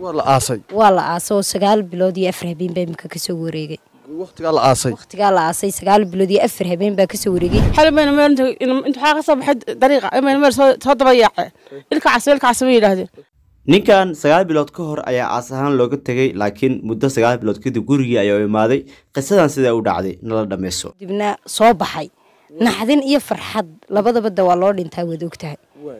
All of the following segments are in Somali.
waa la aasay waa la aasay oo sagaal bilood iyo afar habeen baa imika kasoo wareegay waqtigaa la aasay waqtigaa la aasay sagaal bilood iyo afar habeen baa kasoo wareegay xali mayna meel inta- in- inta waxaa ka soo baxay dariiqa mayna meel soo soo daba yaace ilka cas ilka cas bay yidhaahdeen ninkan sagaal bilood ka hor ayaa aas ahaan looga tegay laakiin muddo sagaal bilood kadib gurigii ayaa u imaaday qisadan sidaa u dhacday nala dhammayso dibna soo baxay naxdin iyo farxad labadaba da waa loo dhintaa waad ogtahay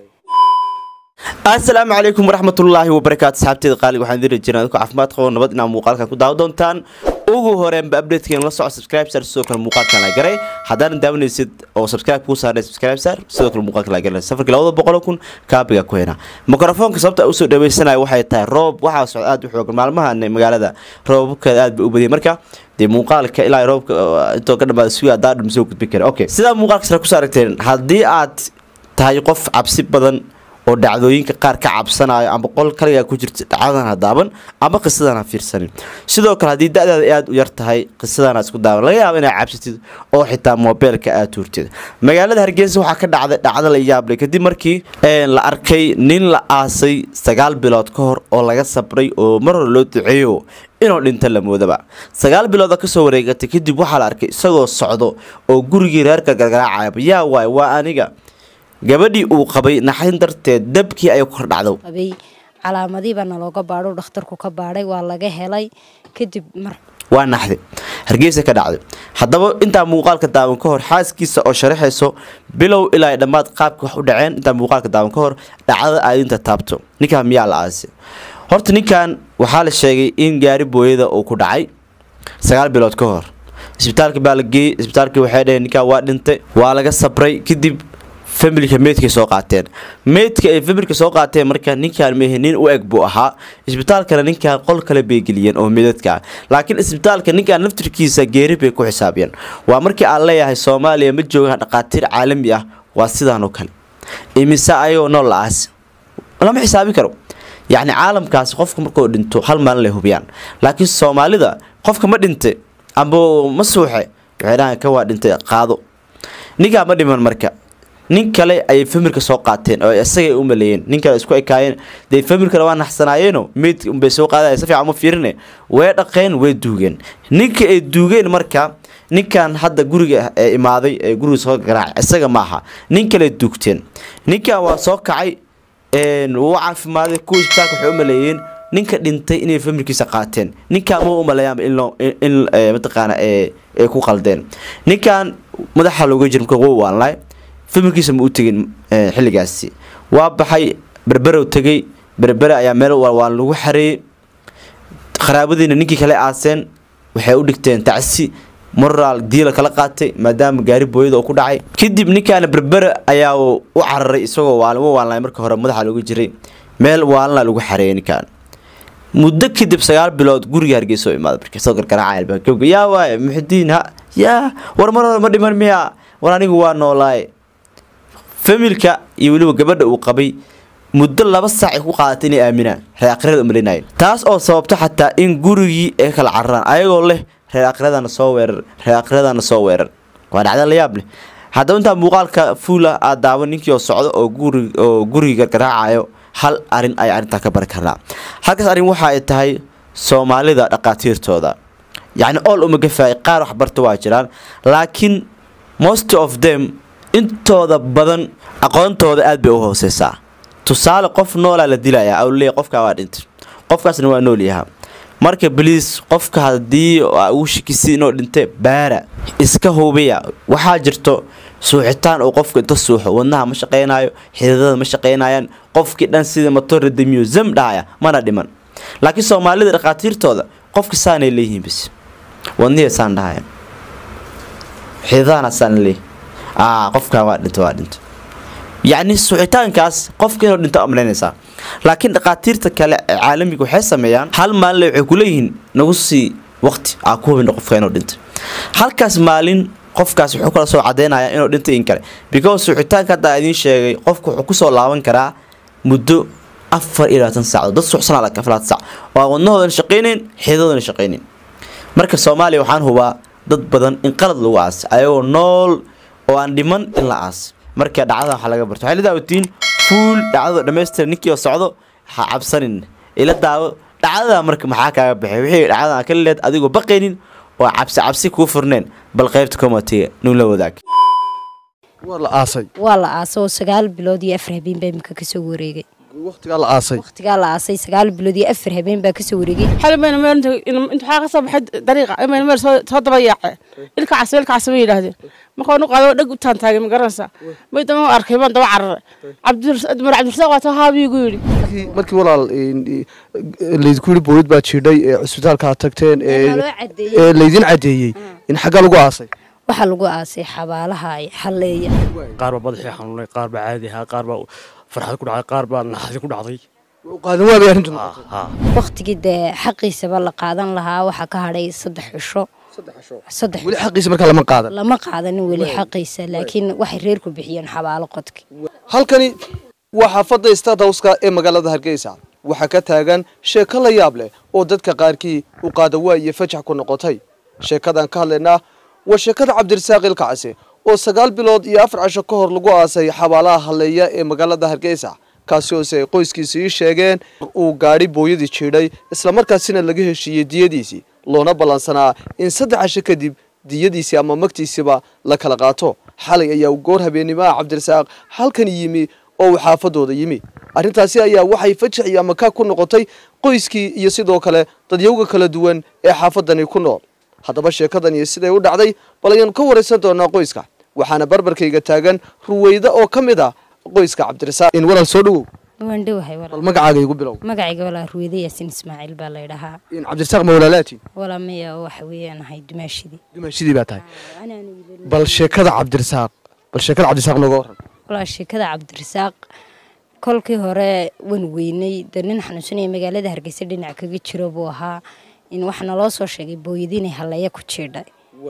asalaamu calaykum waraxmatullaahi wabarakaatu asxaabteeda qaaliga waxaan idin rajeyna adinku caafimaad qabo nabad inaa muuqaalkan ku daawo doontaan ugu horeenba updatekan la soco subscribe sar sidoo kale muuqaalkan la garay haddaanan daawanaysid oo subscribe kuu saarnay subscribe sar sidoo kale muuqaalkan la garay safarkii labada boqol kun kaabiga ku hena mikrofoonka sababta usoo dhaweysanayo waxay tahay roob waxaa socda aad u xoogan maalmahan magaalada roobabkeeda aad ba u badiyay marka dee muuqaalka ilaa roobka intoo ka dhamaada suga hadaa dhum soo gudbin kara okay sidaa muuqaalka sare kusoo aragteen haddii aad tahay qof cabsi badan oo dhacdooyinka qaar ka cabsanayo ama qol kaligaa ku jirta dhacdadan ha daaban ama qisadan ha fiirsanin sidoo kale haddii da-daada aada u yar tahay qisadan ha isku daaban laga yaabo inaad cabsatid oo xitaa moobeelka aad tuurtid magaalada hargeysa waxaa ka dhacday dhacdo la yaableh kadib markii la arkay nin la aasay sagaal bilood ka hor oo laga sabray oo mar hore loo duceeyo inuu dhinto la moodaba sagaal bilooda kasoo wareegatay kadib waxaa la arkay isagoo socdo oo gurigii reerka gargaraacayaba yaa waay waa aniga gabadhii uu qabay naxdin darteed dabkii ay kor dhacdo qabay calaamadiiba nalooga baadho dhakhtarku ka baadhay waa laga helay kadib mar waa naxdi hargeysa ka dhacday haddaba intaa muuqaalka daawan ka hor xaaskiisa oo sharaxayso bilow ilaa dhammaad qaabka wax u dhaceen intaa muuqaalka daawan ka hor dhacdada aadinta taabto ninkaan miyaa la aasay horta ninkan waxaa la sheegay in gaari booyada uu ku dhacay sagaal bilood ka hor isbitaalka baa la geeyey isbitaalkii waxay dhaheen ninkaan waa dhintay waa laga sabray kadib familka meydkay soo qaateen meydka ay familka soo qaateen marka ninkaan mehe nin u eg buu ahaa isbitaalkana ninkaan qol kale bay geliyeen oo meydadka ah laakiin isbitaalka ninkaan naftirkiisa geeri bay ku xisaabiyeen waa markii aan leeyahay soomaaliya ma joogaan dhaqaatiir caalami ah waa sidaan oo kale imise ayagoo nool la aas lama xisaabi karo yacni caalamkaasi qofka markuu dhinto hal maalin lay hubiyaan laakiin soomaalida qofka ma dhintay amba ma suuxe waxay dhahaan ka waa dhintay qaado ninkaa ma dhiman marka nin kale ayay familka soo qaateen oo isagay u maleeyeen nin kale isku ekaayeen dee familkana waa naxsanaayeeno meyd unbay soo qaadaya si fiican ma fiirine way dhaqeen way duugeen ninka ay duugeen marka ninkan hadda guriga ee imaaday ee guriga soo garaacay isaga maaha nin kale duugteen ninkan waa soo kacay wuu caafimaaday kuwa isbitaalka waxay u maleeyeen ninka dhintay inay familkiisa qaateen ninkaan ma u maleeyaanba in mataqaana ay ku qaldeen ninkan madaxa looga jira marka wuu waanlay familkiisa ma u tegin xilligaasi waa baxay berberow tegay berbere ayaa meel waan lagu xareeyey qaraabadiina ninkii kale aaseen waxay u dhigteen tacsi moraal diila kala qaatay maadaama gaari booyada oo ku dhacay kadib ninkaana berbere ayaa u cararay isagoo waalima waalnay marka hore madaxa looga jiray meel waalna lagu xareeyay ninkaan muddo kadib sagaal bilood guriga hargeysa oo imaaday marka soo gargaraacay albaabka yaa waaye muxidiin ha yaa war mar hore ma dhiman miya war anigu waa noolaaye familka iyo weliba gabadha uu qabay muddo laba saac ay ku qaadatay inay aaminaan reer akhirada umalinayeen taas oo sababto xataa in gurigii ay kala cararaan ayagoo leh reer akhiradana soo weerar reer akhiradana soo weerar waa dhacda la yaab leh haddaba intaa muuqaalka fuula aad daawan ninkii oo socdo oo guri oo guriga gargaraacayo hal arin ay arrintaa ka bari karnaa halkaas arrin waxa ay tahay soomaalida dhaqaatiirtooda yacni ool uma gafaay qaar waxbarta waa jiraan laakiin most of them intooda badan aqoontooda aad bay u hooseysaa tusaale qof noolaa la dilayaa awleey qofkaa waa dhintay qofkaasna waa nool yahaa marka baliis qofka haddii uu shikisi inuu dhintay baara iska hubiya waxaa jirto suuxitaan oo qofka inta suuxo wadnaha ma shaqaynayo xididada ma shaqaynayaan qofkii dhan sida motora de musem dhahaya mana dhiman laakiin soomaalida dhakhaatiirtooda qofka saanay leeyihiin bis wadnihii saan dhahaya xididahana saan leeyihin qofkan waa dhinto waa dhinto yacni suuxitaankaas qofka inuu dhinto amlaynaysaa laakiin dhakhaatiirta kale ee caalamiga waxay sameeyaan hal maalin waxay kuleeyihiin nagu sii waqti aa ku hubin qofka inuu dhintay halkaas maalin qofkaas wuxuu kala soo cadeynaya inuu dhintay in kale because suuxitaanka hadda idiin sheegay qofka wuxuu kusoo laaban karaa muddo afar iyo labaatan saacadood dad suuxsanaa laka afar saac waa wadnahoodana shaqaynayn xiidadoodana shaqaynayn marka soomaaliya waxaan hubaa dad badan in qalad lagu aasay ayagoo nool oo aan dhiman in la aas marka dhacdada waxaa laga barto waxay la daawatiin fuul dhacdada dhammaystira ninkii oo socdo ha cabsanin ila daawo dhacdada marka maxaa kaaga baxay wixii dhacdadan ka leed adigoo baqaynin oo cabsi cabsi kuu furneen bal qaybta komatiga nun la wadaag waa la aasay waa la aasay oo sagaal bilood iyo afar habeen baa imika kasoo wareegay waqtigaa la aasay waqtigaa la aasay sagaal bilood iyo afar habeen baa kasoo wareegay xali mayna meel inta inta waxaa ka soo baxay dariiqa imayna meel soo soo daba yaaceen ilka cas ilka cas bay yidhaahdeen markaa nu qaado dhag u taantaagay ma garanaysaa may dama arkay baan daba cararay cabdimar cabdirasaaq waa taa haabii igu yidhi markii markii walaal een, e, laydinku yidhi booyad baa jiidhay ee cusbitaalka aad tagteen ee Waa loo cadeeyey. ee laydin cadeeyey in xaggaa lagu aasay waxaa lagu aasay xabaalaha ay xalleeya qaar baa madaxii xanuunay qaar baa caadi ahaa qaar baa farxad ku dhacday qaar baa naxadi ku dhacday qaadan waabay arrintu Ha, noqotay ha. waqtigii dee xaqiisaba la qaadan lahaa waxaa ka hadhay saddex cisho saddex weli xaqiisa markaa lama qaadan lama qaadanin weli xaqiisa laakiin waxay reerku bixiyeen xabaalo qodki halkani waa xaafadda stad howska ee magaalada hargeysa waxaa ka taagan sheeko la yaab leh oo dadka qaarkii u qaadawaa iyo fajax ku noqotay sheekadan ka hadlaynaa waa sheekada cabdirasaaq ilkacse oo sagaal bilood iyo afar casho ka hor lagu aasay xabaalaha halleeya ee magaalada hargeysa kaasi hoose ay qoyskiisa ii sheegeen uu gaadhi booyadii jiidhay islamarkaasina laga heshiiyey diyadiisii loona ballansanaa in saddex casho kadib diyadiisii ama magtiisiba la kala qaato xalay ayaa goor habeenimaha cabdirasaaq halkan yimi oo uu xaafadooda yimi arrintaasi ayaa waxay fajax iyo amaka ku noqotay qoyskii iyo sidoo kale dadyowga kala duwan ee xaafadani ku nool haddaba sheekadan iyo siday u dhacday bal ayaanu ka waraysan doonaa qoyska waxaana barbarkayga taagan ruweyda oo ka mid ah qoyska cabdirasaaq in walaal soo dhowow waan dhowahay bal walaa magacaaga igu bilow magacayga walaa ruweyde yaasin ismaaciil baa laydhahaa in cabdirasaaq mawlaalaati walaa maya waxa weeyaan ahay dumaashidii dumaashidii baa tahay bal sheekada cabdirasaaq bal sheekada cabdirasaaq nooga waran walaa sheekada cabdirasaaq kolkii hore waan weynay dee nin xanuunsanaya magaalada hargeysa dhinac kaga jiro buu ahaa in waxaa naloo soo sheegay booyadi inay halleeya ku jiidhay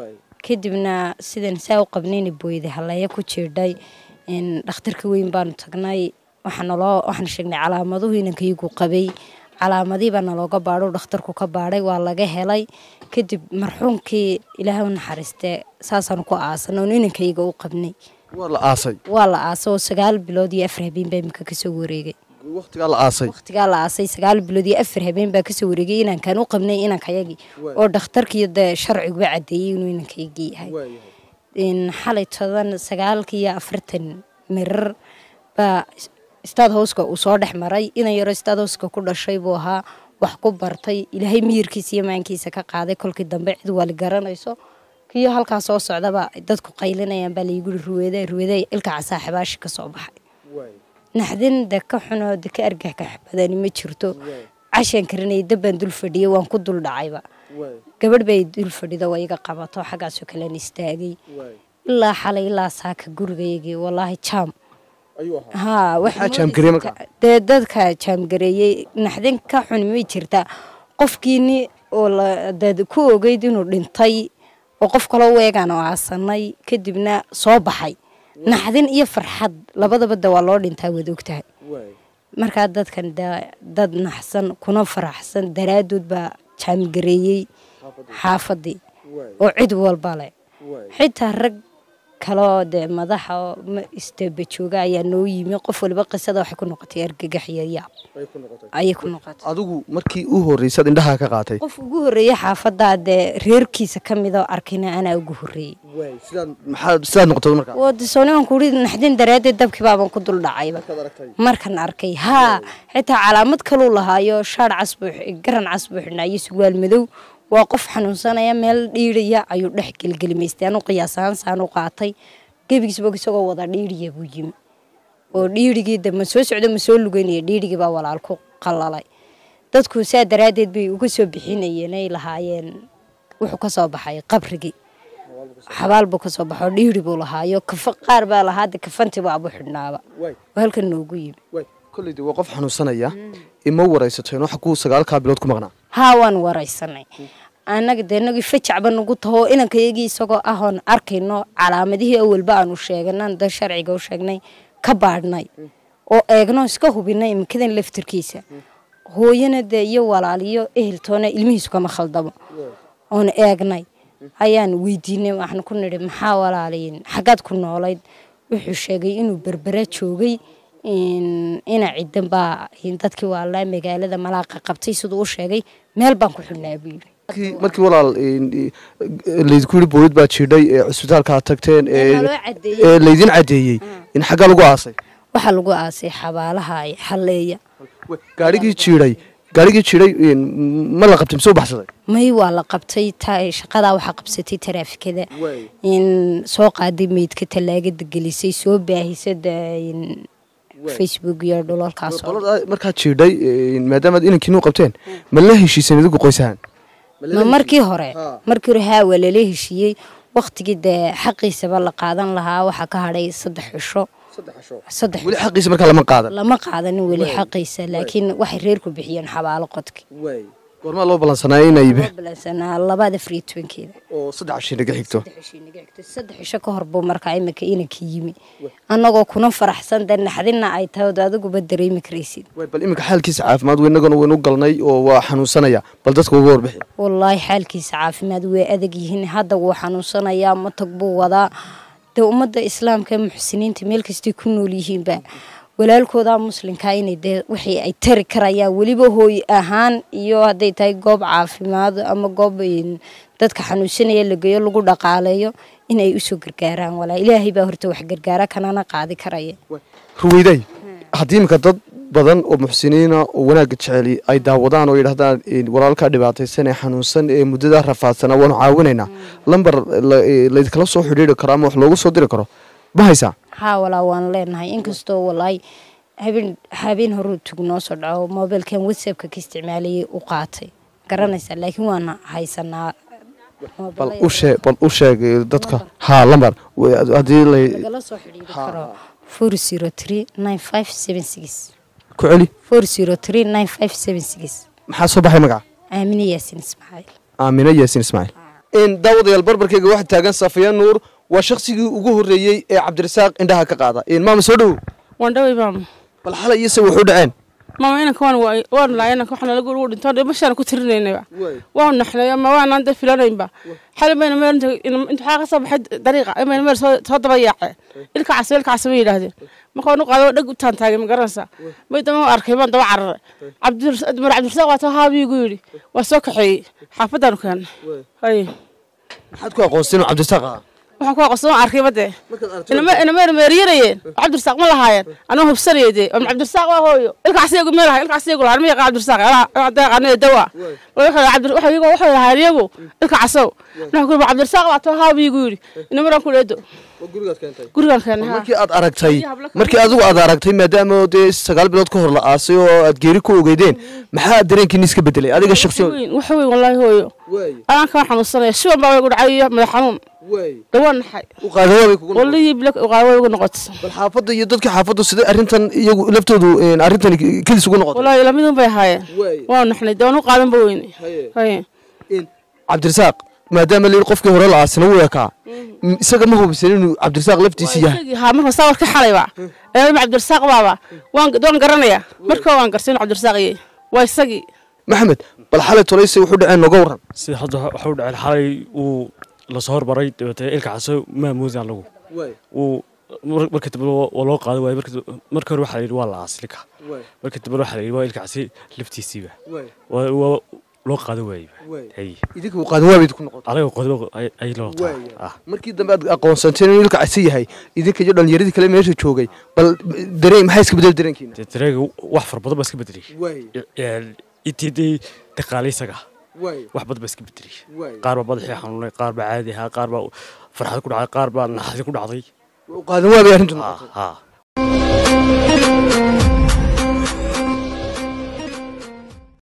kadibna sidan saa u qabnayna booyadi halleeya ku jiidhay in dhakhtarka weyn baanu tagnay waxaa naloo waxaan sheegnay calaamaduhu inankaygu qabay calaamadii baa nalooga baadho dhakhtarku ka baadhay waa laga helay kadib marxuumkii ilaahay u naxariistee saasaanu ku aasan oon inankayga u qabnay waa la aasay waa la aasay oo sagaal bilood iyo afar habeen baa imika kasoo wareegay waqtigaa la aasay waqtigaa la aasay sagaal bilood iyo afar habeen baa kasoo wareegay inankaan u qabnay inankayagii oo dhakhtarkii dee sharciguba cadeeyey inuu inankaygii yahay in xalay toban sagaalkii iyo afartan mirar baa staad howska uu soo dhex maray inan yaro staad howska ku dhashay buu ahaa wax ku bartay ilaahay miyirkiisa iyo maankiisa ka qaaday kolkii dambe cid wali garanayso kiyo halkaa soo socdaba dadku qaylinayaan baa laygu yiri ruweede ruweede ilka casaa xibaashi ka soo baxay naxdin de ka xunoo de ka argah ka badani ma jirto cashaan karinaya dabbaan dul fadhiyay waan ku dul dhacayba gabadh bay dul fadhido waa iga qabato xaggaasoo kalean istaagay ilaa xalay ilaa saaka gurigaygii walaahi jaam haa Maxaa jaamgareeyey marka? dee dadka jaamgareeyey naxdin ka xun may jirtaa qofkiini oo la dad ku ogeyd inuu dhintay oo qof kaloo weegaan oo aasanay kadibna soo baxay naxdin iyo farxad labadaba de waa loo dhintaa waad ogtahay markaa dadkan de dad naxsan kuna faraxsan daraadood baa jaamgareeyey xaafadii oo cid walba leh xitaa rag kaloo dee madaxa oo ma- isteeba jooga ayaa noo yimi qof waliba qisada waxay ku noqotay argagax iyo yaab ayay ku noqotay adigu markii u horreysaad indhaha ka qaatay qof ugu horreeyey xaafadaa dee reerkiisa ka mid oo arkayna anaa ugu horreeyey sidaad maxaa sidaad noqotay markaa wadisoonigan kuuri naxdin daraaddeed dabkii baaban ku dul dhacayba markan arkay haa xitaa calaamad kaluu lahaayo shaar cas buu xi- garan cas buu xidhnaa iyo surwaal madow waa qof xanuunsanaya meel dhiidhaya ayuu dhex gelgelimaystay anu qiyaasahaan saan u qaatay gebigiisba isagoo wada dhiidhiya buu yimi oo dhiidhigii de ma soo socdo ma soo lugeynaya dhiidhigii baa walaal ku qalalay dadku saa daraaddeed bay uga soo bixinayeen ay lahaayeen wuxuu ka soo baxay qabrigii xabaal buu ka soo baxo dhiiri buu lahaayo kafa qaar baa lahaa de kafantiba abu xidhnaaba oo halkan noogu yimi kolleyda waa qof xanuunsanaya ima waraysateen waxa ku sagaalkaa bilood ku maqnaa haa waan waraysanay annaga dee nagii fajacba nagu taho inankayagii isagoo ahoon arkayno calaamadihii awalba aanu sheeganan da sharciga u sheegnay ka baadhnay oo eegno iska hubinay imikadan laftirkiisa hooyana dee iyo walaaliyo eheltoona ilmihiisu kama khaldamo oon eegnay ayaan weydiinay waxaan ku nidhi maxaa walaaliyin xaggaad ku noolayd wuxuu sheegay inuu berbera joogay ina cidan baa dadkii waalaa magaalada malaaqa qabtay siduu u sheegay meel baan ku xidhnaa buu yidhi markii markii walaal laydinku yidhi boolid baa jiidhay ee cusbitaalka aad tagteen ee naloo cadeeyey ee laydin caddeeyey in xaggaa lagu aasay waxaa lagu aasay xabaalaha ay xalleeya gaarigii jiidhay gaarigii jiidhay ma la qabtay mise u baxsaday may waa la qabtay ta shaqadaa waxaa qabsatay taraafikada in soo qaaday meydka tallaagada gelisay soo baahisada facebook iyo dhulalkaas oo qolada markaad jiidhay maadaamaad inankiinu qabteen ma la heshiiseen idigu qoysahan ma markii hore markii hore haa waa lala heshiiyey waktigii dee xaqiisaba la qaadan lahaa waxaa ka hadhay saddex cisho saddex weli xaqiisa markaa lama qaadan lama qaadanin weli xaqiisa laakiin waxay reerku bixiyeen xabaalo qodki goormaa loo ballansanaayo inay loo balansanaa labaad afar iyo tobankeeda oo saddex cashiin naga xigto saddex cisho inaga xigtay. saddex cisho ka hor buu markaa imika inanka yimi annagoo kuna faraxsan dee naxdina ay tahay ood adiguba dareemi karaysid Way, bal iminka xaalkiisa caafimaad weynagana waynu galnay oo waa xanuunsanaya bal dadka uga warbixi wallaahi xaalkiisa caafimaad way adag yihiin hadda wuu xanuunsanayaa matag buu wadaa dee ummadda islaamka ee muxsiniinta meel kastay ku nool yihiinba walaalkooda muslimka inay dee wixii ay tari karayaan weliba hooy ahaan iyo hadday tahay goob caafimaad ama goob een, dadka xanuunsanaya la geeyo lagu dhaqaaleeyo inay usoo gargaaraan walaa ilaahay baa horta wax gargaara kanana qaadi karaya ruweyday haddii iminka dad badan oo muxsiniina oo wanaagga jeceli ay daawadaan oo yidhahdaan een, walaalkaa dhibaataysan ee xanuunsan ee muddadaa rafaadsanaa waanu caawinaynaa lambar la- ee, laydinkala soo xidhiiri karo ama wax loogu soo diri karo ma haysaa haa walaa waan leenahay inkastoo walaahi habeen habeen horuu tug noo soo dhaco mobilkan whatsappka ka isticmaalayay u qaatay garanaysaa laakiin waana haysanaa bal u sheeg bal u sheeg ee, dadka haa lambar Way- haddii lay lagala soo xidhiiri karo four zero three nine five seven six ku celi four zero three nine five seven six maxaa soo baxay magaca aamine yaasin ismaaciil aamina yaasin ismaaciil in daawadayaal barbarkayga waxaa taagan safiya nuur waa shaqsigii ugu horreeyey ee cabdirasaaq indhaha ka qaada in maama soo dhowow waan dhaway maama bal xalay iyo se wuxuu dhaceen maama inanka waan waay waan laay inanka waxaan lagu ugu dhinto dhimashaan ku tirinaynayba waan naxnay ama waanaan da filanaynba xalay mayna meel inta waxaa ka soo baxay dariiqa imayna meel soo soo daba yaaceen ilka cas ilka cas bay yidhaahdeen markaan u qaado dhag u taan taagay ma garanaysaa may dama arkay baan daba cararay cabdimar cabdirasaaq waa too haabiigu yidhi waa soo kaxeeyey xaafaddaanu keennay hay maxaad ku aqoonsteen oo cabdirasaaq ah waxaan ku aqoonsan waan arkay badee inama meeriyarayeen cabdirasaaq ma lahaayeen anoo hubsanaya dee am cabdirasaaq waa hooyo ilkaasiyagu meel lahaa ilkaasiyagu lahaa ma yaqaan cabdirasaaq deeqaanada dawa waxay lahaayeen iyagu ilka casow waxaan ku cabdirasaaq baa too haabiigu yidhi inamaraan ku dheedo gurigaan keenay haa markii aad aragtay markii adigu aad aragtay maadaama dee sagaal bilood ka hor la aasay oo aad geeri ku ogeydeen maxaa dareenkiini iska bedelay adiga shakhsiyan weyn wax weyn wallaahi hooyo anaan kaan xanuunsanaya shiban baa igu dhacay iyo madax xanuun dhawaan naxay u qaadawaabay kugu noqotay. wallihii bilak qaaway igu noqotay bal xaafadda iyo dadka xaafaddu sidee arrintan iyagu laftoodu een, arrintan kedis ugu noqotay wallaahi lamidun bay ahaayeen waan naxnay dee waan u qaadan ba weyne haye cabdirasaaq maadaama la yidhi qofkii hore la aasina wuu ekaa m- isaga ma hubisan inuu cabdirasaaq laftiisi yahay isagii haa marka saa warka xalayba ee cabdirasaaq baaba waan waan garanaya marka waan gartay inuu cabdirasaaq yahay waa isagii maxamed bal xalay tolayse wuxuu dhaceen nooga waran sida hadda waxa u dhacay xalay uu lasoo hormaray dabeetee ilka caso maamuudaan lagu uu mar- marka dambe waa waa loo qaaday waaye marka- marka hore waxaa la yidhi waa la aas ilka marka dambe waxaa la yidhi waa ilka casi laftiisiiba waa waa loo qaaday waayeba hay idinka uu qaadawaabay ku noqotay anaga qodobo ay- ay loo taa ah markii dambe aad aqoonsanteen inuu ilka casi yahay idinka iyo dhallinyaradii kale meesha joogay bal dareen maxaa iska bedel dareenkiina dee dareega wax fara badan baa iska bedelay intii dee dhaqaalaysaga wax badan baa iska bedelay qaar baa madaxii xanuunay qaar baa caadi ahaa qaar baa farxad ku dhacday qaar baa naxdi ku dhacday qaadawaabay arrintu ha noqotay ha